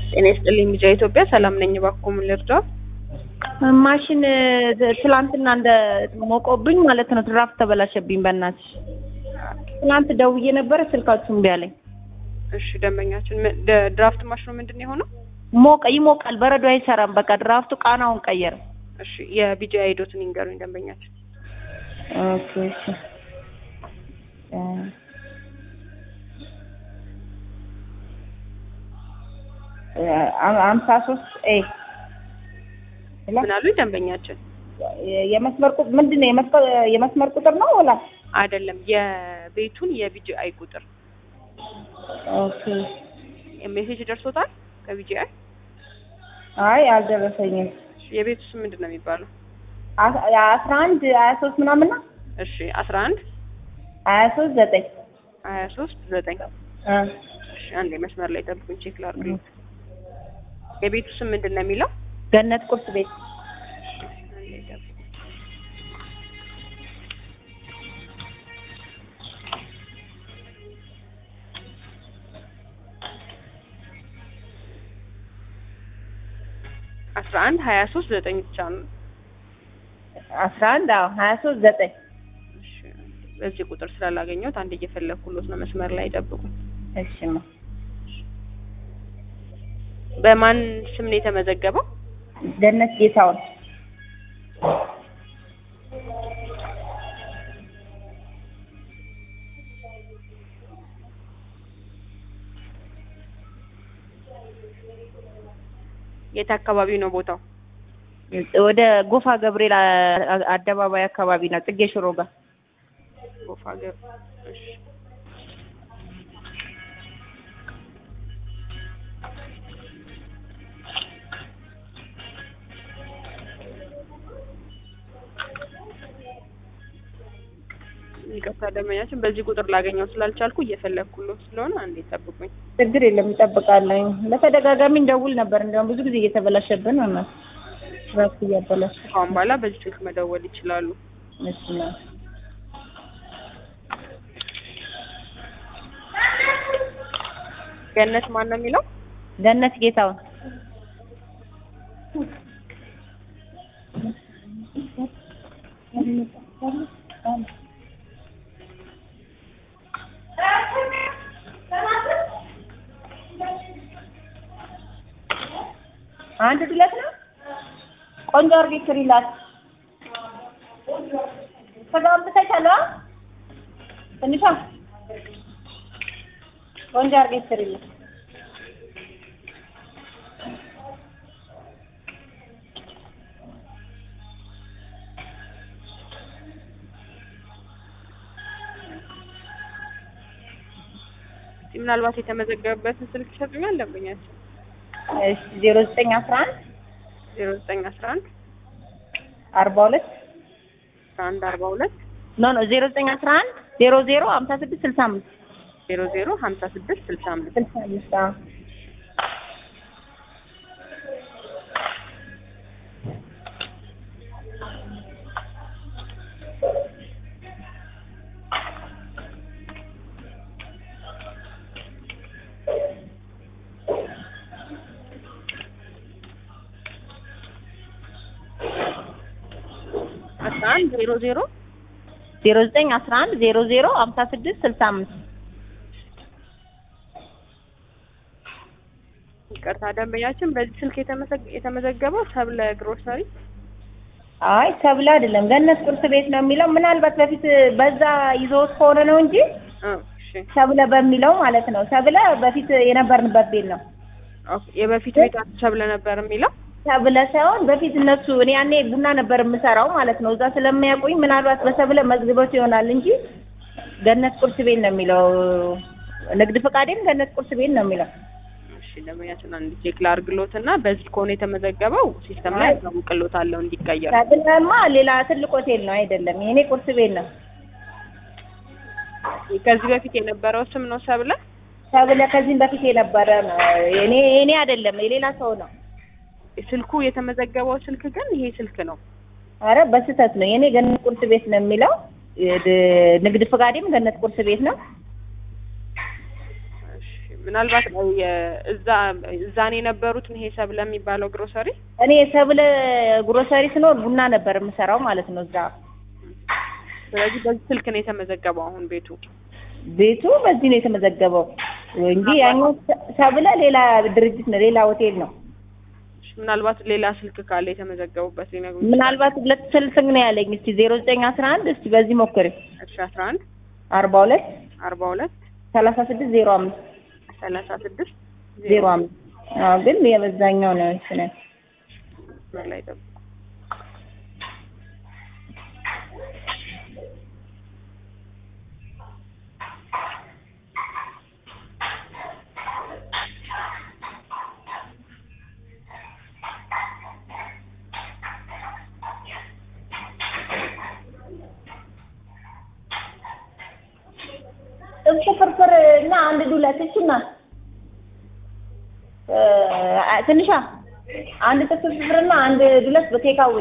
ጤና ይስጥልኝ ሚዲያ ኢትዮጵያ ሰላም ነኝ። እባክዎ ምን ልርዳው? ማሽን ትላንትና እንደ ሞቆብኝ ማለት ነው። ድራፍት ተበላሸብኝ። በእናትሽ ትናንት ደውዬ ነበረ ስልካችሁ እምቢ አለኝ። እሺ ደንበኛችን ምን- ደ- ድራፍት ማሽኑ ምንድን ነው የሆነው? ሞቀ ይሞቃል፣ በረዶ አይሰራም። በቃ ድራፍቱ ቃናውን ቀየረ። እሺ የቢጂ አይዶትን ይንገሩኝ ደንበኛችን። ኦኬ እሺ እ አ- አምሳ ሶስት ኤ ምን አሉኝ ደንበኛችን? የመስመር ቁጥር ምንድን ነው? የመስመር የመስመር ቁጥር ነው ወላ? አይደለም የቤቱን የቢጂ አይ ቁጥር ኦኬ ሜሴጅ ደርሶታል ከቢጂ አይ? አይ አልደረሰኝም። የቤቱ ስም ምንድን ነው የሚባለው? አ- አስራ አንድ ሀያ ሶስት ምናምን ነው እሺ አስራ አንድ ሀያ ሶስት ዘጠኝ ሀያ ሶስት ዘጠኝ እ እሺ አንዴ መስመር ላይ ጠብቁኝ ቼክ ላድርግልኝ። የቤቱ ስም ምንድን ነው የሚለው? ገነት ቁርስ ቤት አንዴ ጠብቁኝ። አስራ አንድ ሀያ ሶስት ዘጠኝ ብቻ ነው። አስራ አንድ አዎ ሀያ ሶስት ዘጠኝ እሺ በዚህ ቁጥር ስላላገኘሁት አንድ እየፈለግኩሎት ነው። መስመር ላይ ጠብቁኝ። እሺ ማ በማን ስም ነው የተመዘገበው? ገነት ጌታውን የት አካባቢ ነው ቦታው? ወደ ጎፋ ገብርኤል አ- አደባባይ አካባቢ ነው። ጽጌ ሽሮ ጋር ጎፋ ገብ እሺ ይቅርታ ደንበኛችን በዚህ ቁጥር ላገኘው ስላልቻልኩ እየፈለግኩሎት ስለሆነ አንዴ ጠብቁኝ። ችግር የለም ይጠብቃለኝ። በተደጋጋሚ እንደውል ነበር። እንዲያውም ብዙ ጊዜ እየተበላሸብን ነው ራሱ እያበላሽ ከአሁን በኋላ በዚህ ስልክ መደወል ይችላሉ። እሺ ነው ገነት ማን ነው የሚለው? ገነት ጌታውን አንድ ድለት ነው። ቆንጆ አርጌ ስሪላት። ስጋውን ብታይቻለዋ ትንሿ ቆንጆ አርጌ ስሪላት። እስኪ ምናልባት የተመዘገበበትን ስልክ ይሰጡኛል ደንበኛችን? እሺ ዜሮ ዘጠኝ አስራ አንድ ዜሮ ዘጠኝ አስራ አንድ አርባ ሁለት አስራ አንድ አርባ ሁለት ኖ ኖ ዜሮ ዘጠኝ አስራ አንድ ዜሮ ዜሮ ሀምሳ ስድስት ስልሳ አምስት ዜሮ ዜሮ ሀምሳ ስድስት ስልሳ አምስት ስልሳ አምስት አዎ አስራ አንድ ዜሮ ዜሮ ዜሮ ዘጠኝ አስራ አንድ ዜሮ ዜሮ ሀምሳ ስድስት ስልሳ አምስት ይቅርታ ደንበኛችን በዚህ ስልክ የተመዘግ- የተመዘገበው ሰብለ ግሮሰሪ አይ ሰብለ አይደለም ገነት ቁርስ ቤት ነው የሚለው ምናልባት በፊት በዛ ይዞት ከሆነ ነው እንጂ እ እሺ ሰብለ በሚለው ማለት ነው ሰብለ በፊት የነበርንበት ቤት ነው ኦኬ የበፊት ቤታችሁ ሰብለ ነበር የሚለው ሰብለ ሳይሆን በፊት እነሱ እኔ ያኔ ቡና ነበር የምሰራው ማለት ነው እዛ ስለሚያውቁኝ ምናልባት በሰብለ መዝግቦት ይሆናል እንጂ ገነት ቁርስ ቤት ነው የሚለው ንግድ ፈቃዴም ገነት ቁርስ ቤት ነው የሚለው እሺ ደንበኛችን አንድ ቼክ ላድርግሎት እና በዚህ ከሆነ የተመዘገበው ሲስተም ላይ አሳውቅሎታለሁ እንዲቀየር ሰብለማ ሌላ ትልቅ ሆቴል ነው አይደለም የኔ ቁርስ ቤት ነው ከዚህ በፊት የነበረው ስም ነው ሰብለ ሰብለ ከዚህም በፊት የነበረ ነው የኔ የኔ አይደለም የሌላ ሰው ነው ስልኩ የተመዘገበው ስልክ ግን ይሄ ስልክ ነው አረ በስህተት ነው የኔ ገነት ቁርስ ቤት ነው የሚለው የድ- ንግድ ፈቃዴም ገነት ቁርስ ቤት ነው እሺ ምናልባት የ- እዛ እዛ ነው የነበሩት ይሄ ሰብለ የሚባለው ግሮሰሪ እኔ ሰብለ ግሮሰሪ ስኖር ቡና ነበር የምሰራው ማለት ነው እዛ ስለዚህ በዚህ ስልክ ነው የተመዘገበው አሁን ቤቱ ቤቱ በዚህ ነው የተመዘገበው እንጂ ያኛው ሰብለ ሌላ ድርጅት ነው ሌላ ሆቴል ነው እሺ፣ ምናልባት ሌላ ስልክ ካለ የተመዘገቡበት ሊነግሩ ምናልባት ሁለት ስልክ ነው ያለኝ እስቲ ዜሮ ዘጠኝ አስራ አንድ እስቲ በዚህ ሞክሪ እሺ አስራ አንድ አርባ ሁለት አርባ ሁለት ሰላሳ ስድስት ዜሮ አምስት ሰላሳ ስድስት ዜሮ አምስት አዎ ግን የበዛኛው ነው እሱን መስመር ላይ ጠብቁ። ጥብስ ፍርፍር እና አንድ ዱለት እችና ትንሿ አንድ ጥብስ ፍርፍርና አንድ ዱለት በቴካዌ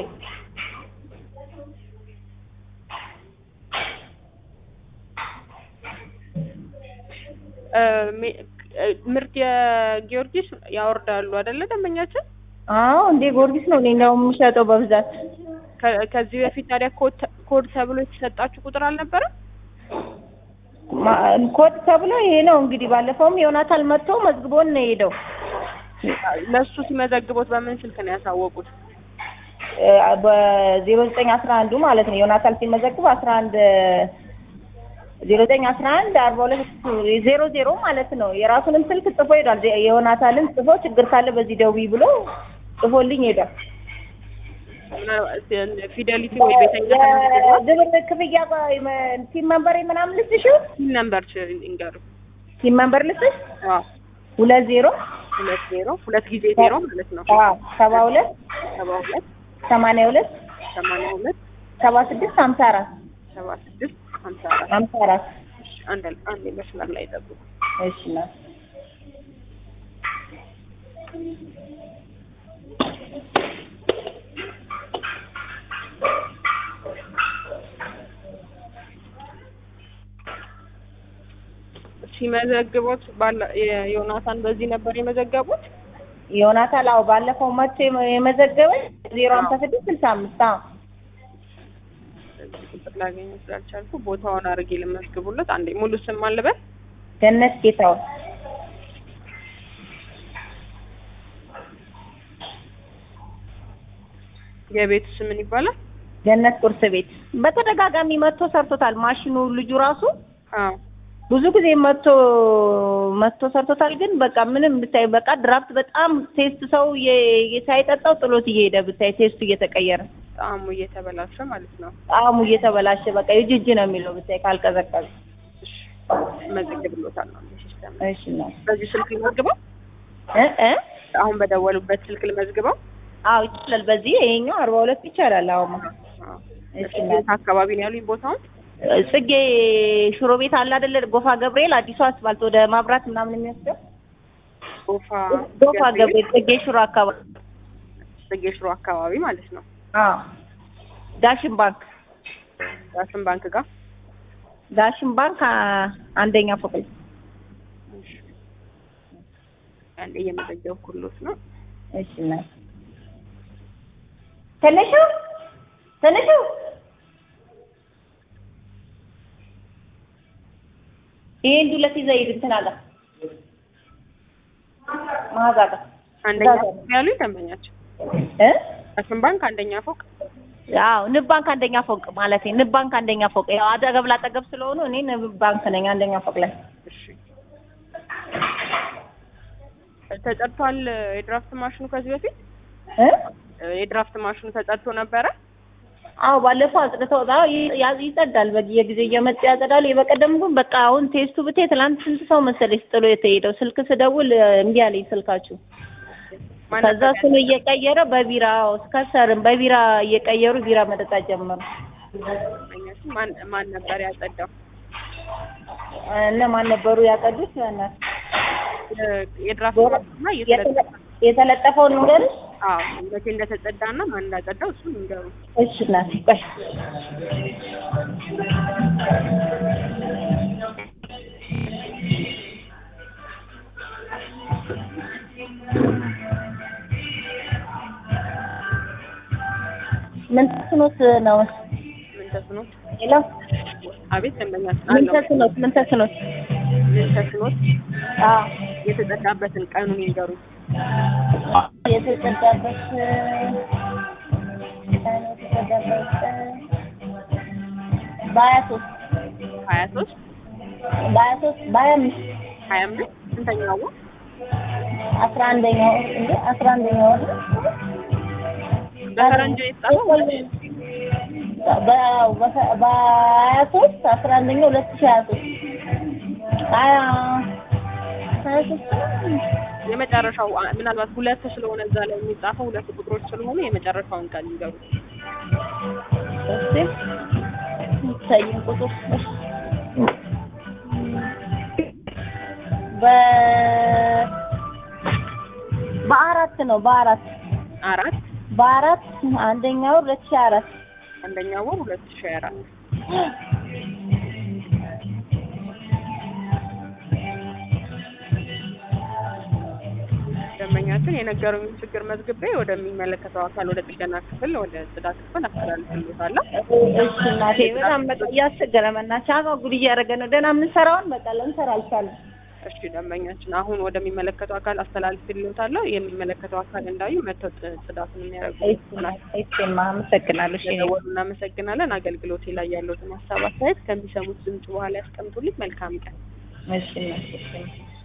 እ፣ ሜ- እ፣ ምርት የጊዮርጊስ ያወርዳሉ አይደለ ደንበኛችን? አዎ እንዴ ጊዮርጊስ ነው እኔ እንደውም የምሸጠው በብዛት ከ- ከዚህ በፊት ታዲያ ኮድ ተ- ኮድ ተብሎ የተሰጣችሁ ቁጥር አልነበረም? ማ- ኮድ ተብሎ ይሄ ነው እንግዲህ ባለፈውም ዮናታን መጥቶ መዝግቦን ነው የሄደው ለእሱ ሲመዘግቦት በምን ስልክ ነው ያሳወቁት? በዜሮ ዘጠኝ አስራ አንዱ ማለት ነው ዮናታን ሲመዘግብ አስራ አንድ ዜሮ ዘጠኝ አስራ አንድ አርባ ሁለት ዜሮ ዜሮ ማለት ነው የራሱንም ስልክ ጽፎ ሄዷል የዮናታንን ጽፎ ችግር ካለ በዚህ ደውዪ ብሎ ጽፎልኝ ሄዷል ምናልባት ፊደሊቲ ወይ ቤተኛ ተመዝግቧል? ግብር ክፍያ ቲም መንበር ምናምን ልስጥሽው ሲል ነምበር ች- ይንገሩ። ቲም መንበር ልስጥሽ አዎ ሁለት ዜሮ ሁለት ዜሮ ሁለት ጊዜ ዜሮ ማለት ነው። አዎ ሰባ ሁለት ሰባ ሁለት ሰማንያ ሁለት ሰማንያ ሁለት ሰባ ስድስት ሀምሳ አራት ሰባ ስድስት ሀምሳ አራት ሀምሳ አራት እሺ፣ አንድ አንድ መስመር ላይ ጠብቁ። እሺ ነው ሲመዘግቦት ባለ የዮናታን በዚህ ነበር የመዘገቡት። ዮናታን አዎ ባለፈው መጥቶ የመ- የመዘገበኝ ዜሮ ሀምሳ ስድስት ስልሳ አምስት አዎ በዚህ ቁጥር ላገኘ ስላልቻልኩ ቦታውን አድርጌ ልመዝግቡለት። አንዴ ሙሉ ስም አልበል ገነት ጌታውን የቤቱ ስም ምን ይባላል? ገነት ቁርስ ቤት በተደጋጋሚ መጥቶ ሰርቶታል። ማሽኑ ልጁ ራሱ አዎ ብዙ ጊዜ መጥቶ መጥቶ ሰርቶታል። ግን በቃ ምንም ብታይ በቃ ድራፍት በጣም ቴስት ሰው የ- የ- ሳይጠጣው ጥሎት እየሄደ ብታይ ቴስቱ እየተቀየረ ጣዕሙ እየተበላሸ ማለት ነው። ጣዕሙ እየተበላሸ በቃ የጅጅ ነው የሚለው ብታይ ካልቀዘቀዘ። እሺ መዘግብሎታል ነው ሲስተም። እሺ ነው በዚህ ስልክ ልመዝግበው? እ እ አሁን በደወሉበት ስልክ ልመዝግበው? አዎ ይቻላል። በዚህ ይሄኛው አርባ ሁለት ይቻላል። አሁን አዎ እሺ የት አካባቢ ነው ያሉኝ ቦታውን? ጽጌ ሽሮ ቤት አለ አይደለ? ጎፋ ገብርኤል አዲሱ አስፋልት ወደ ማብራት ምናምን የሚወስደው ጎፋ ጎፋ ገብርኤል ጽጌ ሽሮ አካባቢ። ጽጌ ሽሮ አካባቢ ማለት ነው። አዎ ዳሽን ባንክ ዳሽን ባንክ ጋር ዳሽን ባንክ አ- አንደኛ ፎቅ ላይ። አንዴ እየመዘገብኩሎት ነው። እሺ ነው ትንሹ ትንሹ ይሄን ዱለት ይዘህ ሂድ እንትን አለ መዓዛ ጋር አንደኛ እዛ ፎቅ ያሉኝ ደንበኛቸው እ ዳሽን ባንክ አንደኛ ፎቅ አዎ ንብ ባንክ አንደኛ ፎቅ ማለት ንብ ባንክ አንደኛ ፎቅ ያው አጠገብ ላጠገብ ስለሆኑ እኔ ንብ ባንክ ነኝ አንደኛ ፎቅ ላይ እሺ ተጠርቷል የድራፍት ማሽኑ ከዚህ በፊት እ የድራፍት ማሽኑ ተጠርቶ ነበረ አዎ ባለፈው አጽድተው አዎ ይ- ያ- ይጸዳል በየጊዜው እየመጡ ያጸዳሉ የበቀደም ግን በቃ አሁን ቴስቱ ብታይ ትናንት ስንት ሰው መሰለሽ ጥሎ የተሄደው ስልክ ስደውል እ፣ እምቢ አለኝ ስልካችሁ ማን ከዛ ነበር እሱን እየቀየረ በቢራ እስከሰርም በቢራ እየቀየሩ ቢራ መጠጣት ጀመሩ ያጸዳው? ማን ማን ነበር ያጸዳው? እነ ማን ነበሩ ያጸዱት በእናትህ የ- የድራፍት ዞሮ ማሽኑና እየተለጠፈ የተለ- የተለጠፈውን ንገርሽ አዎ መቼ እንደተጸዳና ማን እንዳጸዳው እሱን ንገሩ። እሺ እናቴ ቆይ ምን ተስኖት ነው? ምን ተስኖት? ሄሎ አቤት ደንበኛችን ምን አለው። ተስኖት? ምን ተስኖት? ምን ተስኖት? አዎ የተጠቃበትን ቀኑን ይንገሩ። የተጸዳበት ቀን የተጸዳበት ቀን በሀያ ሶስት ሀያ ሶስት በሀያ ሶስት በሀያ አምስት ሀያ አምስት ስንተኛው ወር? አስራ አንደኛው ወር እንዴ አስራ አንደኛው ወር በፈረንጅ የተጻፈው በ- በ- በሀያ ሶስት አስራ አንደኛው ሁለት ሺህ ሀያ ሶስት ሀያ ሀያ ሶስት የመጨረሻው አ- ምናልባት ሁለት ስለሆነ እዛ ላይ የሚጻፈው ሁለት ቁጥሮች ስለሆኑ የመጨረሻውን ቀን ይንገሩ። እስቲ ይታየን ቁጥር በ በአራት ነው በአራት አራት በአራት አንደኛው ሁለት ሺህ አራት አንደኛው ወር ሁለት ሺህ አራት ደንበኛችን የነገሩኝን ችግር መዝግቤ ወደሚመለከተው አካል ወደ ጥገና ክፍል ወደ ጽዳት ክፍል አስተላልፍልዎታለሁ። እሺ እናቴ በጣም በቃ እያስቸገረ መናቸው አጓጉል እያደረገ ነው። ደህና የምንሰራውን በቃ ልንሰራ አልቻለም። እሺ ደንበኛችን አሁን ወደሚመለከተው አካል አስተላልፍልዎታለሁ። የሚመለከተው አካል እንዳዩ መጥተው ጥ- ጽዳቱን የሚያደርጉ ይሆናል። እሺማ አመሰግናለሁ። እሺ ስለደወሉ እናመሰግናለን። አገልግሎቴ ላይ ያለዎትን ሀሳብ አስተያየት ከሚሰሙት ድምጽ በኋላ ያስቀምጡልኝ። መልካም ቀን። እሺ እናቴ እሺ